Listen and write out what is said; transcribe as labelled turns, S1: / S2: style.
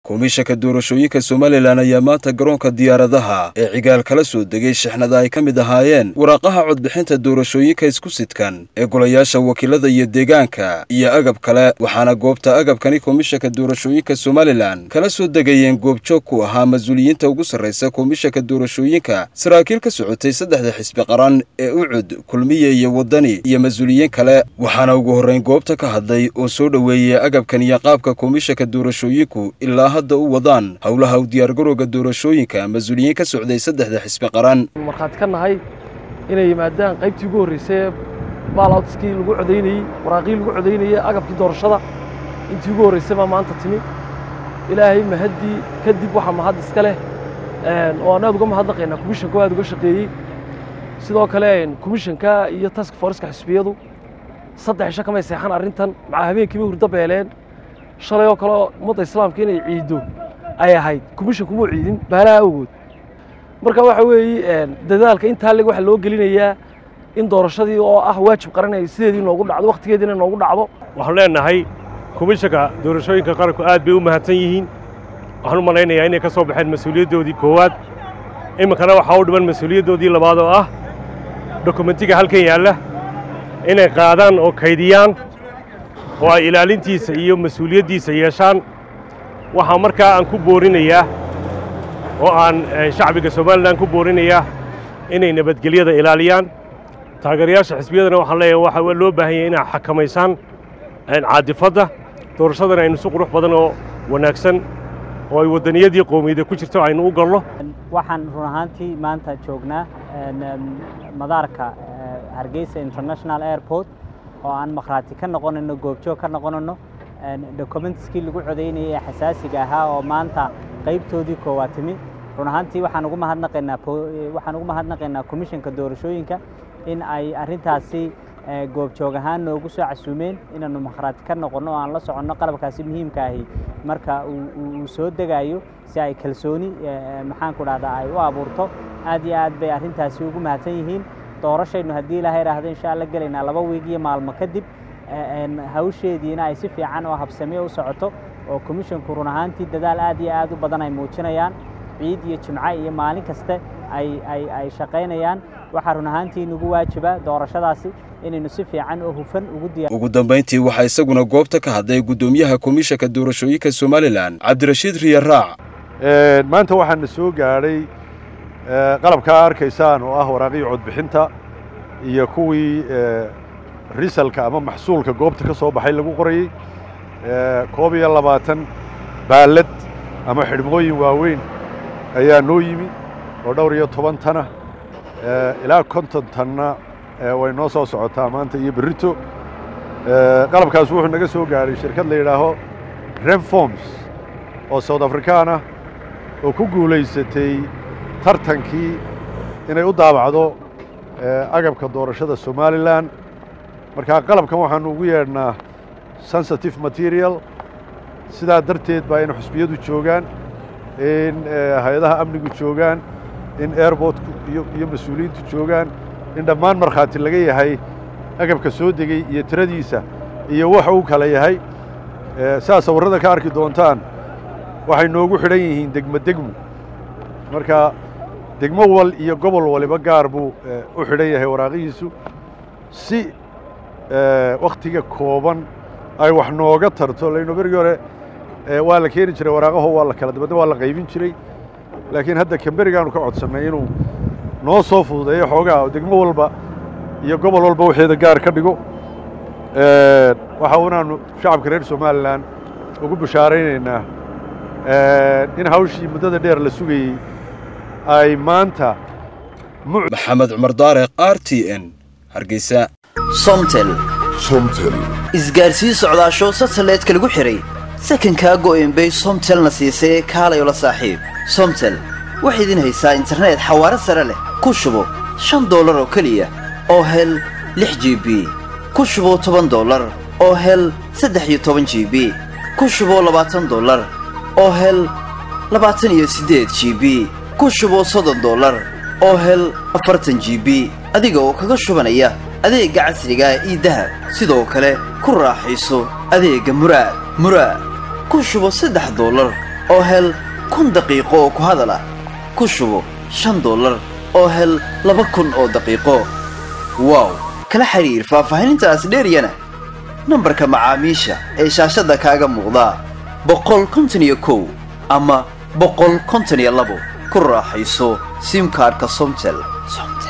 S1: komishanka doorashooyinka somalilan ayaa maanta garoonka diyaaradaha ee cigaal kala soo degay shixnada ay ka mid ahaayeen waraaqaha codbixinta doorashooyinka isku sidkan ee golayaasha wakiilada iyo deegaanka iyo agab kale waxaana goobta agabkani komishanka doorashooyinka somalilan kala soo degayeen goobjoog ku ahaa mas-uuliyiinta ugu sarraysa komishanka doorashooyinka saraakiil ka socotay saddexda xisbi qaran ee ucud kulmiye iyo waddani iyo mas-uuliyiin kale waxaana ugu horrayn goobta ka hadlay oo soo dhoweeyey agabkan iyo qaabka komishanka doorashooyinku ilaa hadda u wadaan howlaha u diyaargarowga doorashooyinka mas-uuliyiin ka socday saddexda xisbi qaran
S2: markhaati ka nahay inay yimaadaan qaybtii ugu horreysay baalawtiskii lagu codaynayey waraaqii lagu codaynayey agabkii doorashada intii ugu horreysay baa maanta timi ilaahay mahaddii kadib waxaa mahad iska leh oo aan aad uga mahadnaqaynaa komishanka aad uga shaqeeyey sidoo kale komishanka iyo task forceka xisbiyadu saddex isho kamay seexan arrintan macaa habeenkiiba hurdo beeleen shalay oo kale ummadda islaamka inay ciiddo ay ahayd komishanku muu ciidin baalaha awgood marka waxa weeye dadaalka intaa leg waxaa loo gelinayaa in doorashadii oo ah waajib qaran ay sideedii noogu dhacdo wakhtigeediina noogu dhacdo
S3: waxaan leenahay komishanka doorashooyinka qaranku aad bay u mahadsan yihiin waxaan u malaynayaa inay ka soo baxeen mas-uuliyaddoodii koowaad iminkana waxaa u dhiman mas-uuliyaddoodii labaad oo ah dokumentiga halkan yaalla inay qaadaan oo kaydiyaan oo ay ilaalintiisa iyo mas-uuliyaddiisa yeeshaan waxaa markaa aan ku boorinayaa oo aan shacbiga somalilan ku boorinayaa inay nabadgelyada ilaaliyaan taageerayaasha xisbiyadana waxaan leeyahay waxaa loo baahan yahay inaa xakamaysaan caadifadda doorashadana aynu si qurux badan oo wanaagsan oo ay waddaniyadii qowmiyada ku jirto aynu u galno
S4: waxaan run ahaantii maanta joognaa madaarka hargeysa international airport oo aan makhraati ka noqonayno goobjoog ka noqonayno documentskii lagu codaynayay ee xasaasiga ahaa oo maanta qaybtoodii koowaad timi run ahaantii waxaan ugu mahadnaqaynaa waxaan ugu mahadnaqaynaa komishanka doorashooyinka in ay arrintaasi goobjoog ahaan noogu soo casuumeen inaannu makhraati ka noqonno oo aan la soconno qalabkaasi muhiimka ahi marka uu soo degayo si ay kalsooni maxaanku dhahdaa ay u abuurto aad iyo aad bay arrintaasi ugu mahadsan yihiin doorashaynu haddii ilaahay idhaahdo insha alla gelaynaa laba wiig iyo maalmo kadib hawsheediina ay si fiican oo habsame u socoto oo komishanku run ahaantii dadaal aad iyo aad u badan ay muujinayaan ciid iyo jimco iyo maalin kaste ay shaqaynayaan waxaa run ahaantii nagu waajiba doorashadaasi inaynu si fiican oo hufan ugu diya
S1: ugu dambayntii waxaa isaguna goobta ka hadlay guddoomiyaha komishanka doorashooyinka somalilan cabdirashiid riyaraac
S5: maanta waxaana soo gaadhay qalabkaa arkaysaan oo ah waraaqii codbixinta iyo kuwii risalka ama maxsuulka goobta ka soo baxay lagu qorayey koob iyo labaatan baallad ama xidhmooyin waaweyn ayaa noo yimi oo dhowr iyo toban tana ilaa konton tanna way noo soo socotaa maanta iyo berrito qalabkaas wuxuu naga soo gaadhay shirkad la yidhaaho renforms oo south afrikaan ah oo ku guulaysatay tartankii inay u daabacdo agabka doorashada somalilan markaa qalabkan waxaanu ugu yeedhnaa sensitive material sidaa darteed baa in xusbiyadu joogaan in hay-adaha amnigu joogaan in airbortku iyo mas-uuliyiintu joogaan in dhammaan markhaati laga yahay agabka soo degey iyo tiradiisa iyo waxa uu kala yahay sidaa sawirrada ka arki doontaan waxay noogu xidhan yihiin degmo degmo marka degmo wal iyo gobol waliba gaar buu u xidhan yahay waraaqihiisu si wakhtiga kooban ay wax nooga tarto layno berigii hore waa la keeni jiray waraaqaho waa la kala dabadna waa la qaybin jiray laakiin hadda kamberigaanu ka codsannay inuu noo soo fududeeyo xoogaa oo degmo walba iyo gobol walba waxeeda gaar ka dhigo waxa unaanu shacabka reer somalilan ugu bishaaraynaynaa in hawshii muddada dheer la sugayey ay maanta
S1: maxamed cumar daareq r t n hargeysa
S6: somtel
S7: somtel
S6: isgaarsii socdaasho satelliteka lagu xidhay sakankaa go'enbay somtelna siisay kaalayoo la saaxiib somtel waxay idin haysaa internet xawaaro sare leh ku shubo shan dollar oo keliya oo hel lix g b ku shubo toban dollar oo hel saddex iyo toban g b ku shubo labaatan dollar oo hel labaatan iyo siddeed g b ku shubo soddon dollar oo hel afartan g b adiga oo kaga shubanaya adeegga casriga io dahab sidoo kale ku raaxayso adeegga muraad muraad ku shubo saddex dollar oo hel kun daqiiqo oo ku hadal ah ku shubo shan dollar oo hel laba kun oo daqiiqo wow kala xiriir faahfaahinintaas dheeryana nambarka macaamiisha ee shaashadda kaaga muuqda boqol konton iyo kow ama boqol konton iyo labo ku raaxayso simkaarka somtel somtel